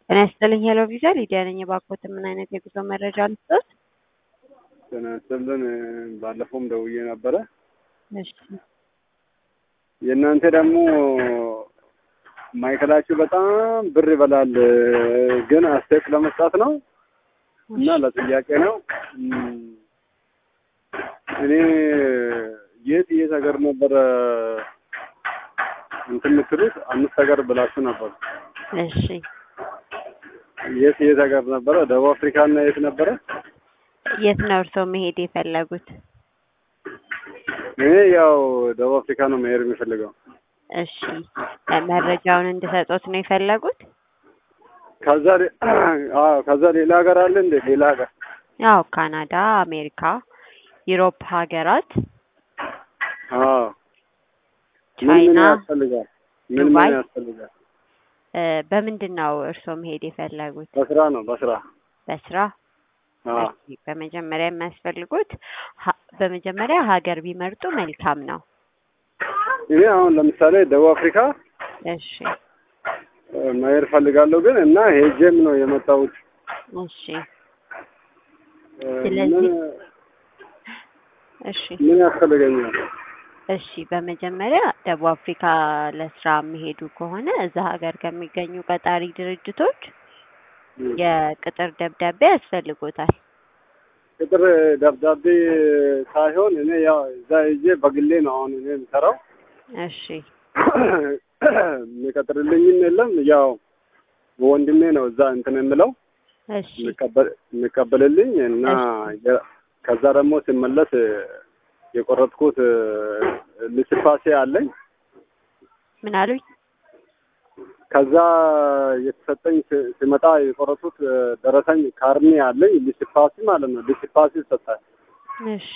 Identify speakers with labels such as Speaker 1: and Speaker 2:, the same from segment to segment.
Speaker 1: ጤና ይስጥልኝ ሄሎ ቪዛ ሊዲያ ነኝ። እባክዎት ምን አይነት የጉዞ መረጃ ልስጥዎት?
Speaker 2: ጤና ይስጥልን። ባለፈውም ደውዬ ነበረ።
Speaker 1: እሺ
Speaker 2: የእናንተ ደግሞ ማይከላችሁ በጣም ብር ይበላል፣ ግን አስተያየት ለመስጣት ነው እና ለጥያቄ ነው። እም፣ እኔ የት የት ሀገር ነበረ እንትን የምትሉት? አምስት ሀገር ብላችሁ ነበር።
Speaker 1: እሺ
Speaker 2: የት የት ሀገር ነበረ? ደቡብ አፍሪካ እና የት ነበረ?
Speaker 1: የት ነው እርስዎ መሄድ የፈለጉት?
Speaker 2: እኔ ያው ደቡብ አፍሪካ ነው መሄድ የሚፈልገው።
Speaker 1: እሺ መረጃውን እንድሰጦት ነው የፈለጉት?
Speaker 2: ከዛ ሌ- አዎ ከዛ ሌላ ሀገር አለ እንዴ? ሌላ ሀገር
Speaker 1: ያው ካናዳ፣ አሜሪካ፣ ዩሮፕ ሀገራት፣
Speaker 2: አዎ ምን ምን
Speaker 1: ቻይና፣
Speaker 2: ያስፈልጋል? ምን ምን
Speaker 1: ዱባይ።
Speaker 2: ያስፈልጋል?
Speaker 1: እ፣ በምንድን ነው እርስዎ መሄድ የፈለጉት?
Speaker 2: በስራ ነው በስራ
Speaker 1: በስራ
Speaker 2: አዎ
Speaker 1: እሺ፣ በመጀመሪያ የሚያስፈልጉት ሀ- በመጀመሪያ ሀገር ቢመርጡ መልካም ነው።
Speaker 2: እኔ አሁን ለምሳሌ ደቡብ አፍሪካ
Speaker 1: እሺ
Speaker 2: እ፣ መሄድ ፈልጋለሁ ግን እና ሄጄም ነው የመጣሁት።
Speaker 1: እሺ
Speaker 2: እ፣
Speaker 1: ስለዚህ-
Speaker 2: ምን
Speaker 1: እሺ
Speaker 2: ምን ያስፈልገኛል?
Speaker 1: እሺ በመጀመሪያ ደቡብ አፍሪካ ለስራ የሚሄዱ ከሆነ እዛ ሀገር ከሚገኙ ቀጣሪ ድርጅቶች
Speaker 2: እ፣
Speaker 1: የቅጥር ደብዳቤ ያስፈልጎታል።
Speaker 2: ቅጥር ደብዳቤ ሳይሆን እኔ ያው እዛ ሄጄ በግሌ ነው አሁን እኔ የምሰራው።
Speaker 1: እሺ
Speaker 2: የሚቀጥርልኝም የለም ያው ወንድሜ ነው እዛ እንትን የምለው
Speaker 1: እሺ
Speaker 2: የሚቀበል የሚቀበልልኝ እና የ- ከዛ ደግሞ ሲመለስ የቆረጥኩት ልስፋሴ አለኝ።
Speaker 1: ምን አሉኝ?
Speaker 2: ከዛ የተሰጠኝ ሲ- ሲመጣ የቆረጡት ደረሰኝ ካርኔ አለኝ ልስፋሴ ማለት ነው። ልስፋሴ ይሰጣል
Speaker 1: እሺ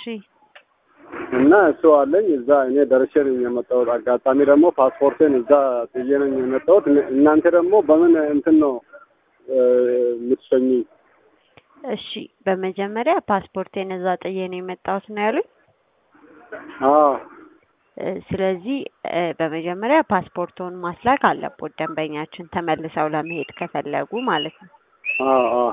Speaker 2: እና እሱ አለኝ እዛ እኔ ደርሼ ነኝ የመጣሁት። አጋጣሚ ደግሞ ፓስፖርቴን እዛ ጥዬ ነኝ የመጣሁት። እነ- እናንተ ደግሞ በምን እንትን ነው እ፣ የምትሸኙኝ?
Speaker 1: እሺ በመጀመሪያ ፓስፖርቴን እዛ ጥዬ ነው የመጣሁት ነው ያሉኝ።
Speaker 2: አዎ
Speaker 1: እ፣ ስለዚህ እ፣ በመጀመሪያ ፓስፖርቶን ማስላክ አለቦት ደንበኛችን ተመልሰው ለመሄድ ከፈለጉ ማለት ነው።
Speaker 2: አዎ አዎ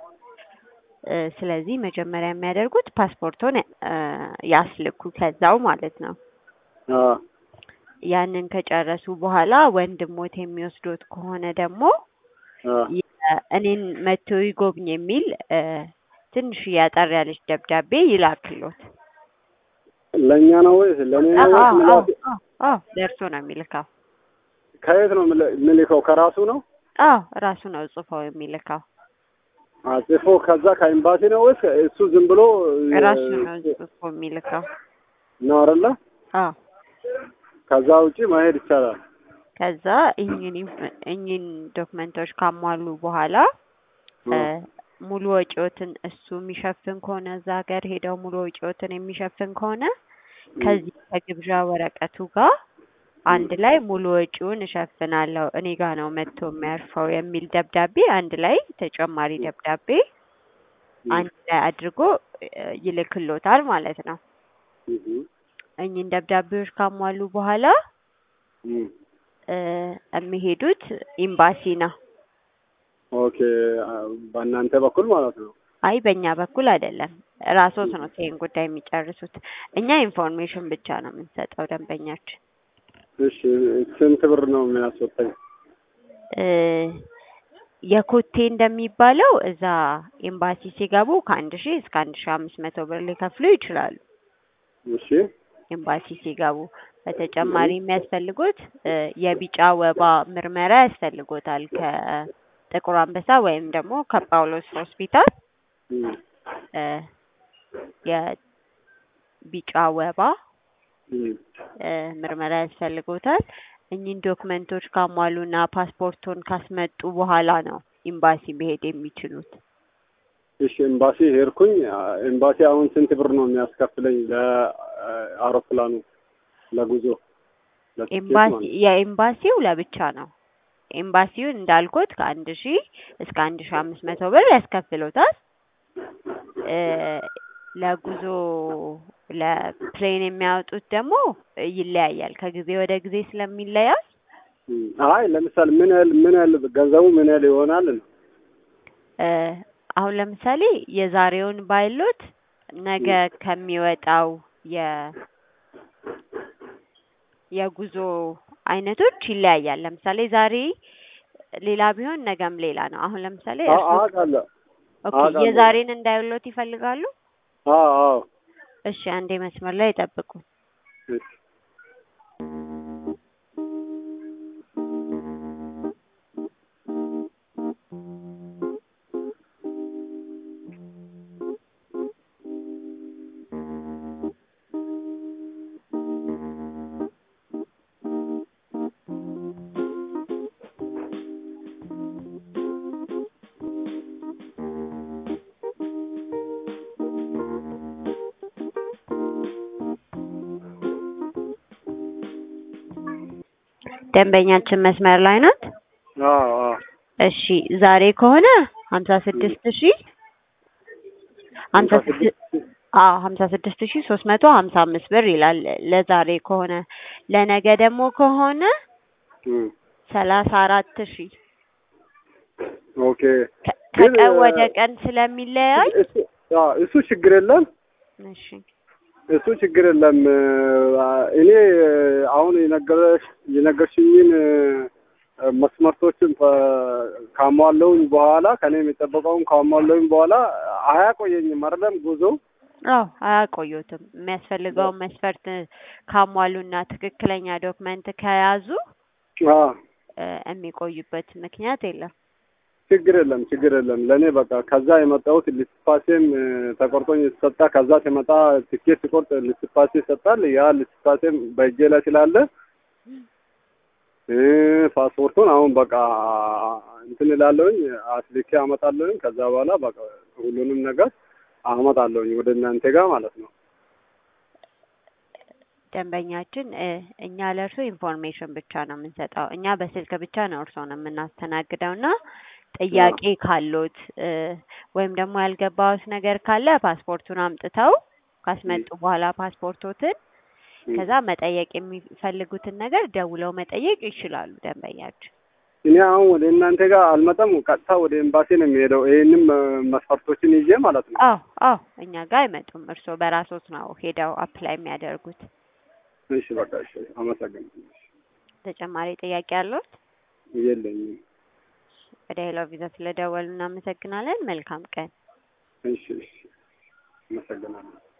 Speaker 1: እ፣ ስለዚህ መጀመሪያ የሚያደርጉት ፓስፖርቶን እ፣ ያስልኩ ከዛው ማለት ነው።
Speaker 2: አዎ
Speaker 1: ያንን ከጨረሱ በኋላ ወንድሞት የሚወስዶት ከሆነ ደግሞ
Speaker 2: አዎ
Speaker 1: የ- እኔን መቶ ይጎብኝ የሚል እ፣ ትንሽ ያጠር ያለች ደብዳቤ ይላክሎት።
Speaker 2: ለእኛ ነው ወይስ ለእኔ ነው
Speaker 1: አዎ
Speaker 2: ወይስ
Speaker 1: አዎ
Speaker 2: ምላት?
Speaker 1: አዎ አዎ ለእርሶ ነው የሚልካው።
Speaker 2: ከየት ነው የምል- የምልከው? ከራሱ ነው
Speaker 1: አዎ ራሱ ነው ጽፎ የሚልካው።
Speaker 2: ጽፎ ከዛ ከኤምባሲ ነው ወይስ እሱ ዝም ብሎ እ፣
Speaker 1: ራሱ ነው ጽፎ የሚልካው።
Speaker 2: ነው አይደለ?
Speaker 1: አዎ
Speaker 2: ከዛ ውጪ መሄድ ይቻላል።
Speaker 1: ከዛ እኚህን ኢንፍ- እኚህን ዶክመንቶች ካሟሉ በኋላ እ፣ ሙሉ ወጪዎትን እሱ የሚሸፍን ከሆነ እዛ ሀገር ሄደው ሙሉ ወጪዎትን የሚሸፍን ከሆነ ከዚህ ከግብዣ ወረቀቱ ጋር አንድ ላይ ሙሉ ወጪውን እሸፍናለሁ እኔ ጋር ነው መጥቶ የሚያርፈው የሚል ደብዳቤ አንድ ላይ ተጨማሪ ደብዳቤ አንድ ላይ አድርጎ እ፣ ይልክሎታል ማለት ነው።
Speaker 2: እህ፣
Speaker 1: እኚህን ደብዳቤዎች ካሟሉ በኋላ
Speaker 2: እህ።
Speaker 1: እ፣ የሚሄዱት ኤምባሲ ነው።
Speaker 2: ኦኬ አ- በእናንተ በኩል ማለት ነው።
Speaker 1: አይ በእኛ በኩል አይደለም፣ ራስዎት ነው ይሄን ጉዳይ የሚጨርሱት። እኛ ኢንፎርሜሽን ብቻ ነው የምንሰጠው ደንበኛችን።
Speaker 2: እሺ ስንት ብር ነው የሚያስወጣኝ?
Speaker 1: እ፣ የኮቴ እንደሚባለው እዛ ኤምባሲ ሲገቡ ከአንድ ሺህ እስከ አንድ ሺህ አምስት መቶ ብር ሊከፍሉ ይችላሉ።
Speaker 2: እሺ
Speaker 1: ኤምባሲ ሲገቡ በተጨማሪ የሚያስፈልጉት እ፣ የቢጫ ወባ ምርመራ ያስፈልጎታል ከጥቁር አንበሳ ወይም ደግሞ ከጳውሎስ ሆስፒታል
Speaker 2: እህ፣
Speaker 1: እ፣ የቢጫ ወባ
Speaker 2: እህ።
Speaker 1: እ፣ ምርመራ ያስፈልጎታል። እኚህን ዶክመንቶች ካሟሉና ፓስፖርቶን ካስመጡ በኋላ ነው ኤምባሲ መሄድ የሚችሉት።
Speaker 2: እሺ ኤምባሲ ሄድኩኝ። አ- ኤምባሲ አሁን ስንት ብር ነው የሚያስከፍለኝ ለአውሮፕላኑ ለጉዞ ለትኬት
Speaker 1: ኤምባሲ
Speaker 2: ማለት ነው?
Speaker 1: የኤምባሲው ለብቻ ነው። ኤምባሲውን እንዳልኩት ከአንድ ሺህ እስከ አንድ ሺህ አምስት መቶ ብር ያስከፍሎታል። እ፣ ለጉዞ ለፕሌን የሚያወጡት ደግሞ ይለያያል። ከጊዜ ወደ ጊዜ ስለሚለያል
Speaker 2: እም፣ አይ ለምሳሌ ምን ያህል ምን ያህል ገንዘቡ ምን ያህል ይሆናል ነው?
Speaker 1: እ አሁን ለምሳሌ የዛሬውን ባይሎት ነገ ከሚወጣው የ የጉዞ አይነቶች ይለያያል። ለምሳሌ ዛሬ ሌላ ቢሆን ነገም ሌላ ነው። አሁን ለምሳሌ
Speaker 2: አ-
Speaker 1: እርስዎ
Speaker 2: አውቃለሁ።
Speaker 1: ኦኬ
Speaker 2: አውቃለሁ።
Speaker 1: የዛሬን እንዳይሎት ይፈልጋሉ?
Speaker 2: አዎ አዎ።
Speaker 1: እሺ አንዴ መስመር ላይ ይጠብቁ።
Speaker 2: እሺ።
Speaker 1: ደንበኛችን መስመር ላይ ናት።
Speaker 2: አዎ አዎ።
Speaker 1: እሺ ዛሬ ከሆነ ሀምሳ ስድስት ሺህ ሀምሳ ስድስት አዎ ሀምሳ ስድስት ሺህ ሶስት መቶ ሀምሳ አምስት ብር ይላል ለዛሬ ከሆነ። ለነገ ደግሞ ከሆነ
Speaker 2: እም፣
Speaker 1: ሰላሳ አራት ሺህ
Speaker 2: ኦኬ።
Speaker 1: ከ-
Speaker 2: ግን
Speaker 1: ከቀን ወደ
Speaker 2: እ-
Speaker 1: ቀን ስለሚለያይ
Speaker 2: እሱ አዎ፣ እሱ ችግር የለም።
Speaker 1: እሺ
Speaker 2: እሱ ችግር የለም። አ፣ እኔ አሁን የነገረሽ የነገርሽኝን እ፣ መስመርቶችን ፈ- ካሟለውኝ በኋላ ከኔ የሚጠበቀውን ካሟለውኝ በኋላ አያቆየኝም አይደለም ጉዞ
Speaker 1: አዎ አያቆዩትም። የሚያስፈልገውን መስፈርት ካሟሉና ትክክለኛ ዶክመንት ከያዙ
Speaker 2: አ፣
Speaker 1: እ፣ የሚቆዩበት ምክንያት የለም።
Speaker 2: ችግር የለም ችግር የለም። ለእኔ በቃ ከዛ የመጣሁት ልስፋሴም እ፣ ተቆርጦኝ የተሰጣ ከዛ ሲመጣ ትኬት ሲቆርጥ ልስፋሴ ይሰጣል። ያ ልስፋሴም በእጄ ላይ ስላለ እ፣ ፓስፖርቱን አሁን በቃ እንትን እላለሁኝ አስልኬ አመጣለሁኝ። ከዛ በኋላ በቃ ሁሉንም ነገር አመጣለሁኝ ወደ እናንተ ጋር ማለት ነው።
Speaker 1: ደንበኛችን እ፣ እኛ ለእርሶ ኢንፎርሜሽን ብቻ ነው የምንሰጠው። እኛ በስልክ ብቻ ነው እርሶን የምናስተናግደው እና ጥያቄ ካሎት እ፣ ወይም ደግሞ ያልገባዎት ነገር ካለ ፓስፖርቱን አምጥተው ካስመጡ በኋላ ፓስፖርቶትን ከዛ መጠየቅ የሚፈልጉትን ነገር ደውለው መጠየቅ ይችላሉ ደንበኛችን።
Speaker 2: እኔ አሁን ወደ እናንተ ጋር አልመጣም። ቀጥታ ወደ ኤምባሲ ነው የሚሄደው። ይህንም እ፣ መስፈርቶችን ይዤ ማለት ነው።
Speaker 1: አዎ አዎ እኛ ጋር አይመጡም። እርስዎ በራሶት ነው ሄደው አፕላይ የሚያደርጉት።
Speaker 2: እሺ በቃ እሺ፣ አመሰግናለሁ።
Speaker 1: ተጨማሪ ጥያቄ አለዎት?
Speaker 2: የለኝም።
Speaker 1: ወደ ሄሎ ቪዛ ስለደወሉ እናመሰግናለን። መልካም ቀን።
Speaker 2: እሺ እሺ፣ አመሰግናለሁ።